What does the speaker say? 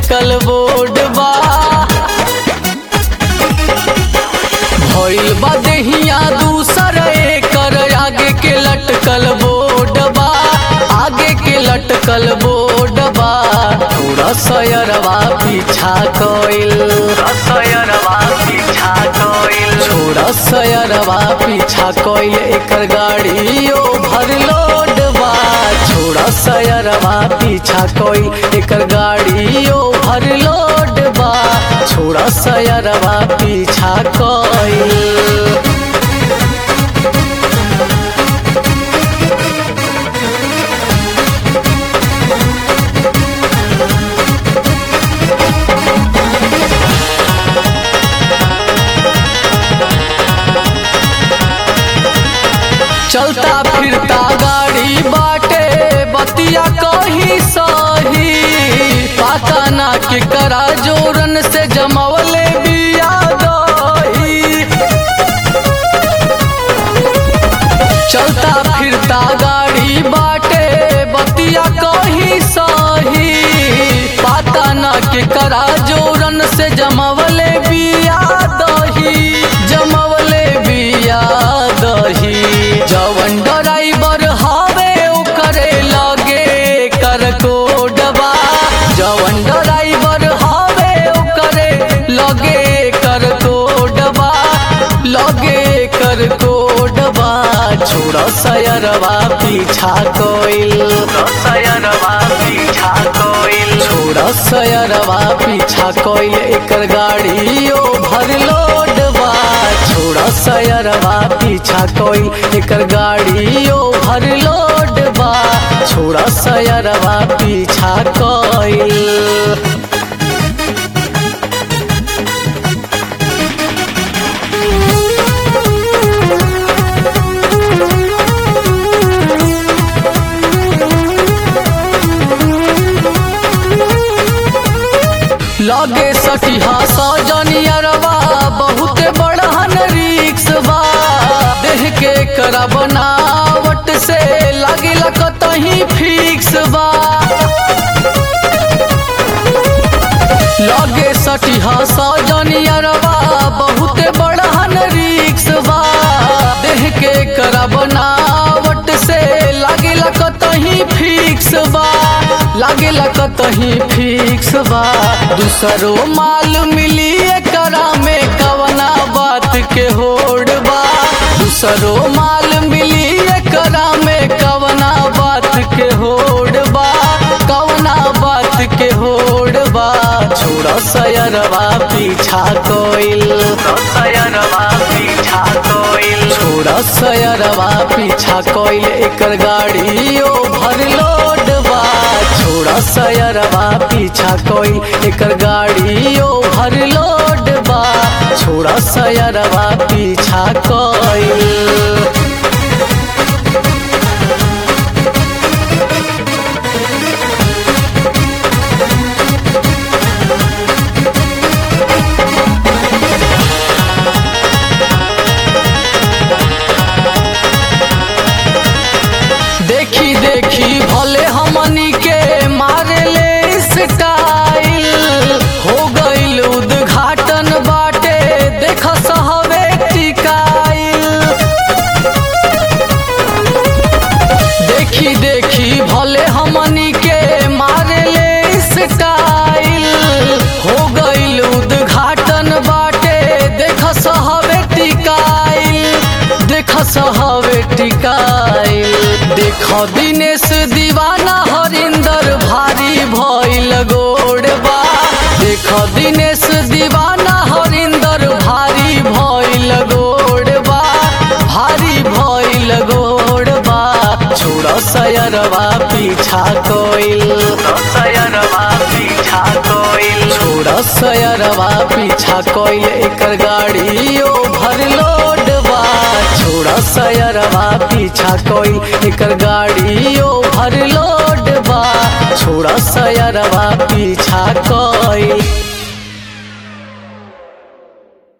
लटकल बोर्ड बा भइल बा देहिया दूसर एकर आगे के लटकल बोर्ड बा आगे के लटकल बोर्ड बा पूरा सयरवा पीछा कइल सयरवा पीछा कइल छोड़ा सयरवा पीछा कइल एकर गाड़ी ओवरलोड बा छोड़ा सयरवा पीछा कइल एकर गाड़ी ओवरलोड बा छोड़ा सयरवा पीछा कइल चलता फिरता गाड़ी बाटे बतिया कही सही पाता ना के करा जोरन से जमवले बिया दही चलता फिरता गाड़ी बाटे बतिया कही सही पाता ना के करा जोरन से जमवले बिया दही जमवले बिया दही जवन ड्राइवर हवे ओकरे लगे कर कोडबा जवन ड्राइवर हवे ओकरे लगे कर कोडबा लगे कर कोडबा छोड़ा सयरवा पीछा कोइल सयरवा पीछा कोइल छोड़ा सयरवा पीछा कोइल एकर गाड़ी ओवरलोड बा छोड़ा सयरवा पीछा कोइल एकर गाड़ी ओवरलोड बा छोड़ा सयरवा पीछा कोइल लगे सटिहा सजनियरवा बहुत बड़हन रिक्स बा देह के करा बनावट से लागिला कतही फिक्स बा लगे सटिहा सजनियरवा बहुत बड़हन रिक्स बा देह के करा बनावट से लागिला कतही फिक्स बा लागिला कतही फिक्स बा दूसरो माल मिली एकरा में कवना बात के होड़ बा दूसरो माल मिली एकरा में कवना बात के होड़ बा कवना बात के होड़ बा छोड़ा सयरवा पीछा कोइल सयरवा पीछा कोइल छोड़ा सयरवा पीछा कोइल एकर गाड़ी ओवरलोड बा छोड़ा सयरवा पीछा कोइल एकर गाड़ी ओवरलोड बा छोड़ा सयरवा पीछा कोइल देखी देखी भले हमनी के मारे ले स्टाइल हो गईल उद्घाटन बाटे देख सहवे टिकाइल देखी देखी भले हमनी के मारे ले स्टाइल हो गईल उद्घाटन बाटे देख सहवे टिकाइल देख सहवे टिकाइल देख दिनेश दीवाना हरिंदर भारी भइल गोड़बा देख दिनेश दीवाना हरिंदर भारी भइल गोड़बा भारी भइल गोड़बा छोड़ सयरवा पीछा कोइल सयरवा पीछा कोइल छोड़ सयरवा पीछा कोइल एकर गाड़ी ओवरलोड बा छोड़ सयरवा पीछा कोइल एकर गाड़ी ओवरलोड बा छोड़ सयरवा पीछा कोइल